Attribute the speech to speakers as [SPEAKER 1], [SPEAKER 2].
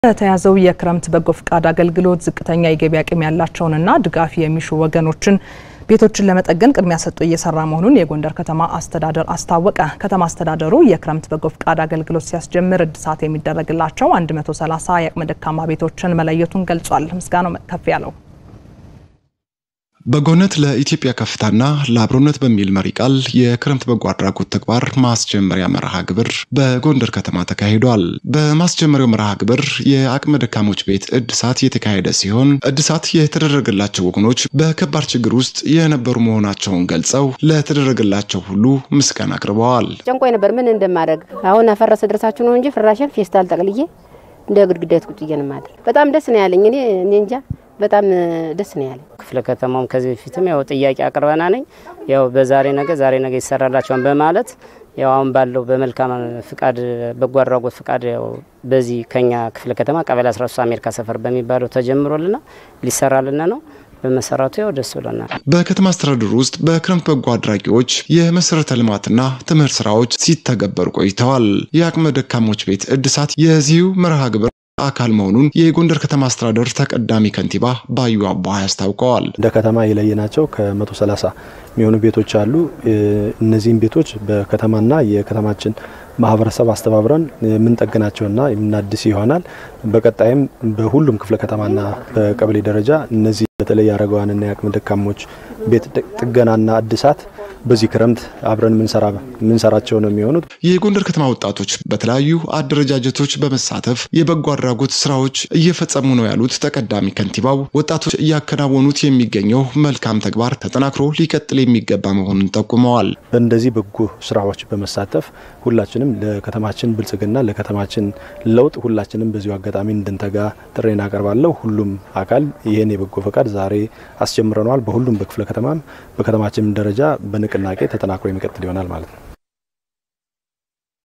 [SPEAKER 1] በተያዘው የክረምት በጎ ፍቃድ አገልግሎት ዝቅተኛ የገቢ አቅም ያላቸውንና ድጋፍ የሚሹ ወገኖችን ቤቶችን ለመጠገን ቅድሚያ ሰጥቶ እየሰራ መሆኑን የጎንደር ከተማ አስተዳደር አስታወቀ። ከተማ አስተዳደሩ የክረምት በጎ ፍቃድ አገልግሎት ሲያስጀምር እድሳት የሚደረግላቸው 130 የአቅመ ደካማ ቤቶችን መለየቱን ገልጿል። ምስጋናው ከፍ ያለው
[SPEAKER 2] በጎነት ለኢትዮጵያ ከፍታና ለአብሮነት በሚል መሪ ቃል የክረምት በጎ አድራጎት ተግባር ማስጀመሪያ መርሃ ግብር በጎንደር ከተማ ተካሂዷል። በማስጀመሪያው መርሃ ግብር የአቅመ ደካሞች ቤት እድሳት የተካሄደ ሲሆን እድሳት የተደረገላቸው ወገኖች በከባድ ችግር ውስጥ የነበሩ መሆናቸውን ገልጸው ለተደረገላቸው ሁሉ ምስጋና አቅርበዋል።
[SPEAKER 3] ጨንቆይ ነበር ምን እንደማደርግ አሁን አፈረሰ ድረሳችሁ ነው እንጂ ፍራሽን ፌስታል ጠቅልዬ እንደ ግድግዳት ቁጭ ማድረግ በጣም ደስ ነው ያለኝ። እኔ እኔ እንጃ በጣም ደስ ነው ያለኝ።
[SPEAKER 4] ክፍለ ከተማውም ከዚህ በፊትም ያው ጥያቄ አቅርበና ነኝ ያው በዛሬ ነገ ዛሬ ነገ ይሰራላቸዋል በማለት ያው አሁን ባለው በመልካም ፍቃድ በጎ አድራጎት ፍቃድ ያው በዚህ ከኛ ክፍለ ከተማ ቀበሌ 13 አሜሪካ ሰፈር በሚባለው ተጀምሮልና ሊሰራልን ነው። በመሰረቱ ያው ደስ ብሎናል።
[SPEAKER 2] በከተማ አስተዳደሩ ውስጥ በክረምት በጎ አድራጊዎች የመሰረተ ልማትና ትምህርት ስራዎች ሲተገበሩ ቆይተዋል። የአቅመ ደካሞች ቤት እድሳት የዚሁ መርሃ ግብር አካል መሆኑን የጎንደር ከተማ አስተዳደር ተቀዳሚ ከንቲባ ባዩ አቧ አስታውቀዋል።
[SPEAKER 5] እንደ ከተማ የለየናቸው ከ130 የሚሆኑ ቤቶች አሉ። እነዚህም ቤቶች በከተማና የከተማችን ማህበረሰብ አስተባብረን የምንጠግናቸውና የምናድስ ይሆናል። በቀጣይም በሁሉም ክፍለ ከተማና በቀበሌ ደረጃ እነዚህ በተለይ አረጋውያንና የአቅመ ደካሞች ቤት ጥገናና እድሳት በዚህ ክረምት አብረን ምንሰራቸው ነው የሚሆኑት።
[SPEAKER 2] የጎንደር ከተማ ወጣቶች በተለያዩ አደረጃጀቶች በመሳተፍ የበጎ አድራጎት ስራዎች እየፈጸሙ ነው ያሉት ተቀዳሚ ከንቲባው ወጣቶች እያከናወኑት የሚገኘው መልካም ተግባር ተጠናክሮ ሊቀጥል የሚገባ መሆኑን ጠቁመዋል።
[SPEAKER 5] በእንደዚህ በጎ ስራዎች በመሳተፍ ሁላችንም ለከተማችን ብልጽግና ለከተማችን ለውጥ ሁላችንም በዚሁ አጋጣሚ እንድንተጋ ጥሬን አቀርባለሁ። ሁሉም አካል ይህን የበጎ ፈቃድ ዛሬ አስጀምረነዋል። በሁሉም በክፍለ ከተማም በከተማችን ደረጃ በንቅናቄ ተጠናክሮ የሚቀጥል ይሆናል ማለት ነው።